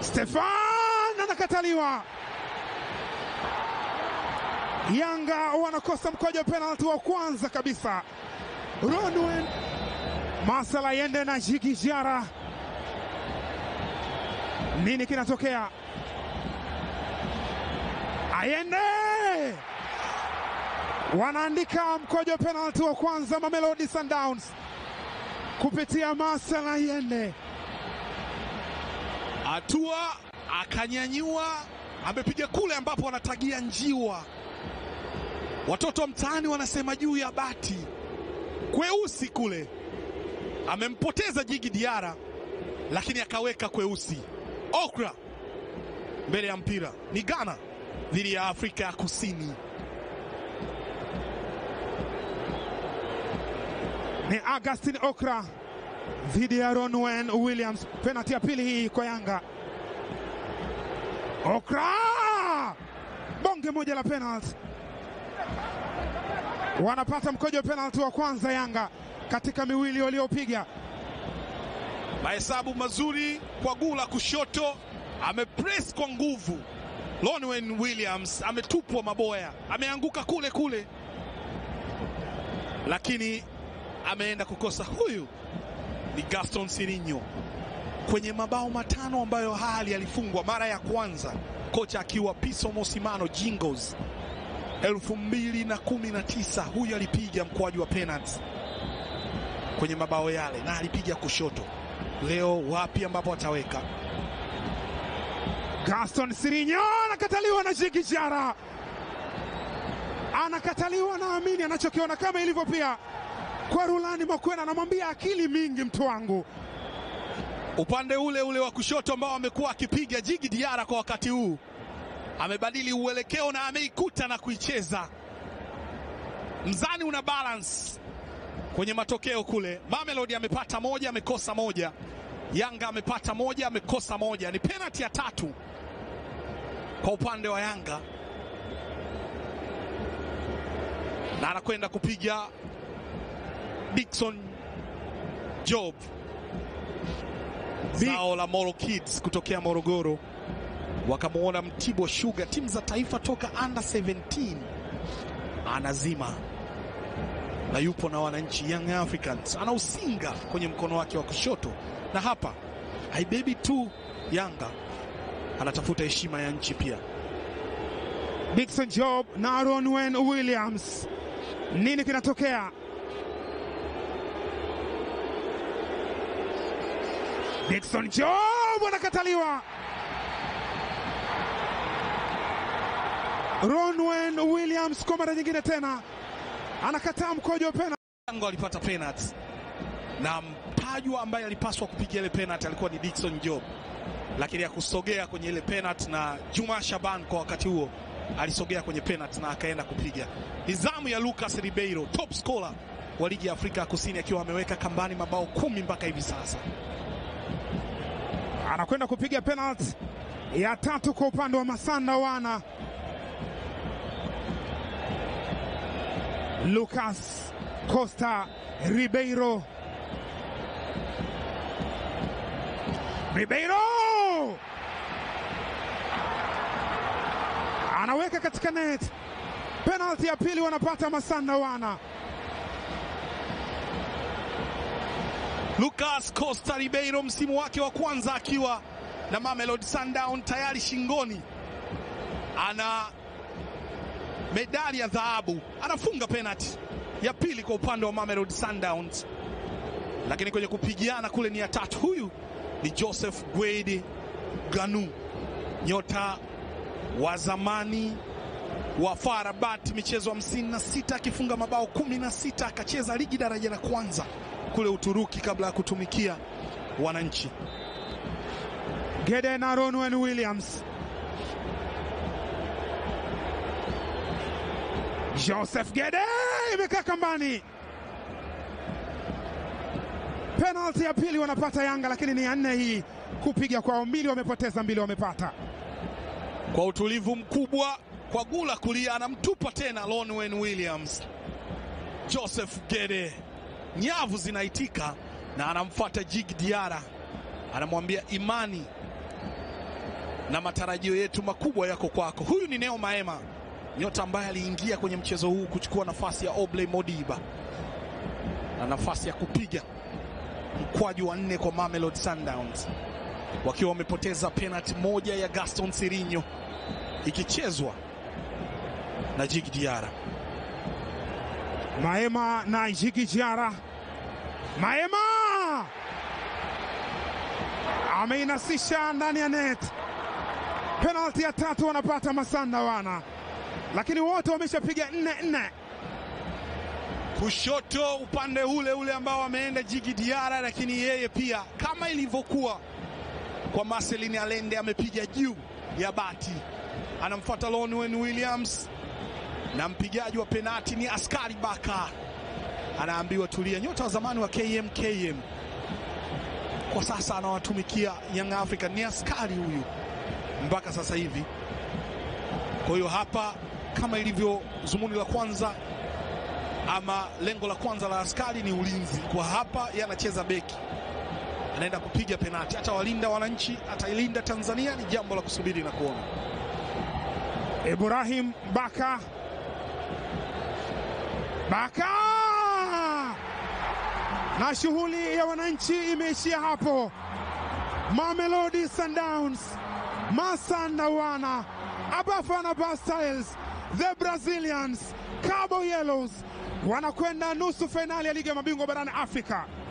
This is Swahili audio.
Stefan anakataliwa. Yanga wanakosa mkojo wa penalti wa kwanza kabisa. Ronwen Masala yende na Jigi Jara, nini kinatokea? Ayende wanaandika mkojo wa penalti wa kwanza Mamelodi Sundowns kupitia Masala Yende. Hatua akanyanyua, amepiga kule ambapo wanatagia njiwa. Watoto wa mtaani wanasema juu ya bati kweusi kule, amempoteza Jigi Diara, lakini akaweka kweusi. Okra mbele ya mpira ni Ghana dhidi ya Afrika ya Kusini. Ni Augustin Okra dhidi ya Ronwen Williams. Penalti ya pili hii kwa Yanga. Okra bonge moja la penalti, wanapata mkojo wa penalti wa kwanza Yanga katika miwili waliopiga. Mahesabu mazuri kwa guu la kushoto, amepress kwa nguvu. Lonwen Williams ametupwa maboya, ameanguka kule kule, lakini ameenda kukosa. Huyu ni Gaston Sirinho kwenye mabao matano ambayo hali alifungwa mara ya kwanza, kocha akiwa Piso Mosimano Jingles elfu mbili na kumi na tisa. Huyu alipiga mkwaju wa penalty kwenye mabao yale na alipiga kushoto. Leo wapi ambapo ataweka? Gaston Sirinho anakataliwa na Jigi Jara, anakataliwa na Amini anachokiona kama ilivyo pia kwa Rulani Makwena, anamwambia akili mingi mtu wangu. Upande ule ule wa kushoto ambao amekuwa akipiga Jigi Diara kwa wakati huu amebadili uelekeo na ameikuta na kuicheza. Mzani una balance kwenye matokeo kule. Mamelodi amepata moja, amekosa moja. Yanga amepata moja, amekosa moja. Ni penalti ya tatu kwa upande wa Yanga, na anakwenda kupiga Dickson Job, zao la Moro Kids kutokea Morogoro, wakamwona Mtibwa Sugar, timu za taifa toka under 17, anazima na yupo na wananchi Young Africans, anausinga kwenye mkono wake wa kushoto, na hapa haibebi tu Yanga, anatafuta heshima ya nchi pia. Dickson Job na Ronwen Williams, nini kinatokea? Dickson Job anakataliwa. Ronwen Williams kwa mara nyingine tena anakataa mkojo wa penalti. Yanga alipata penalty na mtajwa ambaye alipaswa kupiga ile penalty alikuwa ni Dickson Job, lakini akusogea kwenye ile penalty, na Juma Shaban kwa wakati huo alisogea kwenye penalty na akaenda kupiga. Ni zamu ya Lucas Ribeiro, top scorer wa ligi ya Afrika ya Kusini, akiwa ameweka kambani mabao kumi mpaka hivi sasa. anakwenda kupiga penalti ya tatu kwa upande wa Masanda wana Lucas Costa Ribeiro. Ribeiro anaweka katika net. Penalti ya pili wanapata Masanda wana. Lucas Costa Ribeiro msimu wake wa kwanza akiwa na Mamelodi Sundown tayari shingoni ana medali ya dhahabu, anafunga penalti ya pili kwa upande wa Mamelodi Sundowns, lakini kwenye kupigiana kule ni ya tatu. Huyu ni Joseph Gwede Ganu, nyota wa zamani wa FAR Rabat, michezo 56 akifunga mabao 16, akacheza ligi daraja la kwanza kule Uturuki kabla ya kutumikia wananchi. Gede na Ronwen Williams. Joseph Gede imekaa kambani. Penalti ya pili wanapata Yanga, lakini ni ya nne hii kupiga kwao. Mbili wamepoteza, mbili wamepata. Kwa utulivu mkubwa, kwa gula kulia, anamtupa tena Lonwen Williams. Joseph Gede, nyavu zinaitika na anamfuata Jig Diara, anamwambia imani na matarajio yetu makubwa yako kwako. Huyu ni Neo Maema, nyota ambaye aliingia kwenye mchezo huu kuchukua nafasi ya Obley Modiba na nafasi ya kupiga mkwaju wa nne kwa Mamelodi Sundowns wakiwa wamepoteza penalti moja ya Gaston Sirinho ikichezwa na Jigi Diara. Maema na Jigi Jiara. Maema ameinasisha ndani ya net. Penalti ya tatu wanapata Masanda wana, lakini wote wameshapiga nne nne. Kushoto upande ule ule ambao ameenda Jigi Diara, lakini yeye pia kama ilivyokuwa kwa Marcelin Alende amepiga juu ya bati, anamfuata Lonwen Williams na mpigaji wa penati ni Askari Baka, anaambiwa tulia. Nyota wa zamani wa KMKM kwa sasa anawatumikia Young Africa, ni askari huyu mpaka sasa hivi. Kwa hiyo hapa, kama ilivyo zumuni la kwanza ama lengo la kwanza la askari ni ulinzi, kwa hapa yeye anacheza beki, anaenda kupiga penati. Atawalinda wananchi, atailinda Tanzania, ni jambo la kusubiri na kuona. Ibrahim Baka Baka na shughuli ya wananchi imeishia hapo. Mamelodi Sundowns, Masanda wana Abafana Bastyles, the Brazilians, Cabo Yellows wanakwenda nusu fainali ya ligi ya mabingwa barani Afrika.